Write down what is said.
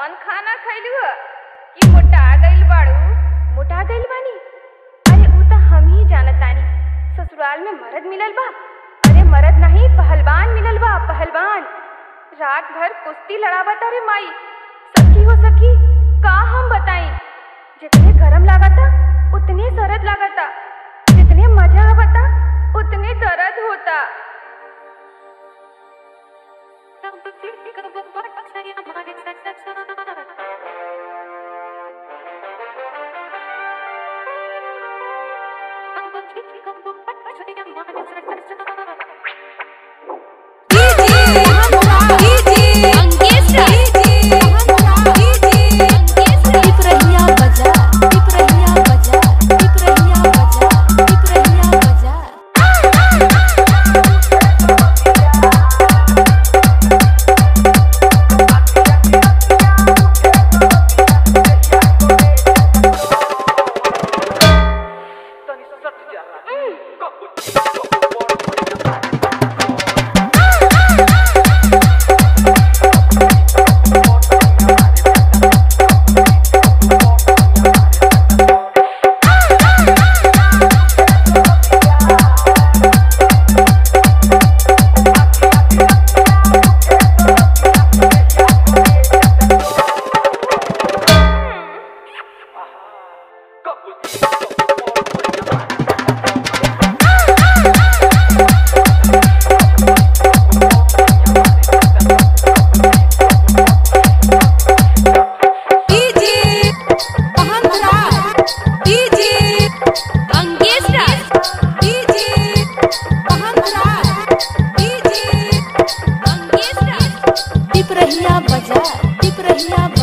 कौन खाना खैलू ह कि मोटा गइल बाड़ू मोटा गइल बानी अरे ऊ त हम ही जानतानी ससुराल में मर्द मिलल बा अरे मर्द नहीं पहलवान मिलल बा पहलवान रात भर कुश्ती लड़ावत अरे माई सखी हो सखी का हम बताई जितने गरम लागता उतने सरद लागता जितने मजा आवता उतने दर्द होता पिपरहिया बजा पिपरहिया बजा पिपरहिया बजा पिपरहिया बजा पिपरहिया बजा पिपरहिया